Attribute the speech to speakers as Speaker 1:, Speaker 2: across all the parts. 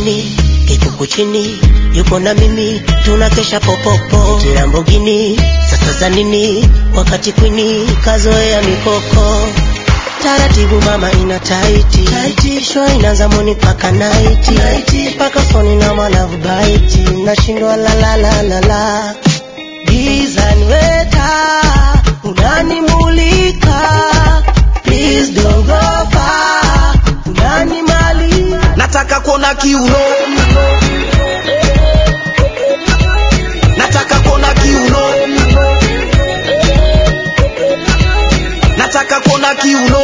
Speaker 1: chini kikuku chini yuko na mimi tunakesha popopo Lamborghini sasa za nini wakati kwini kazoea mikoko taratibu mama ina taiti taiti show inaanza moni paka naiti naiti paka foni na malavu baiti nashindwa la la la la la gizani weta unanimulika please don't go far unanimali
Speaker 2: nataka kuona kiuno nataka kuona kiuno nataka kuona kiuno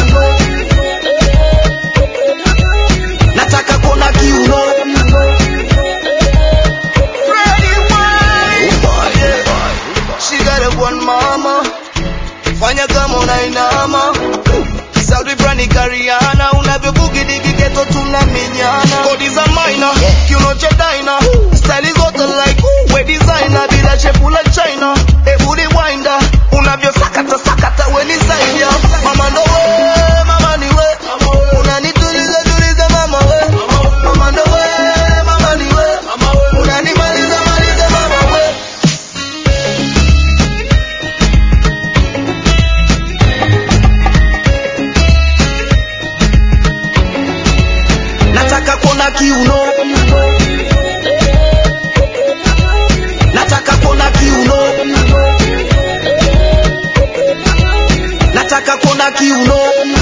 Speaker 2: nataka kuona kiuno She got a one mama fanya kama unainama Saudi Brani Kariana unavyobugi digi geto tunamenyana kodi za maina kiuno cha daina style zote like we designer bila shepu la China hebu rewinder unavyosakata sakata we ni zaidi ya mama ndo we mama ni we unanituliza tuliza mama we mama ndo we mama ni we unanimaliza maliza mama we nataka kuona kiuno nataka kuona kiuno nataka kuona kiuno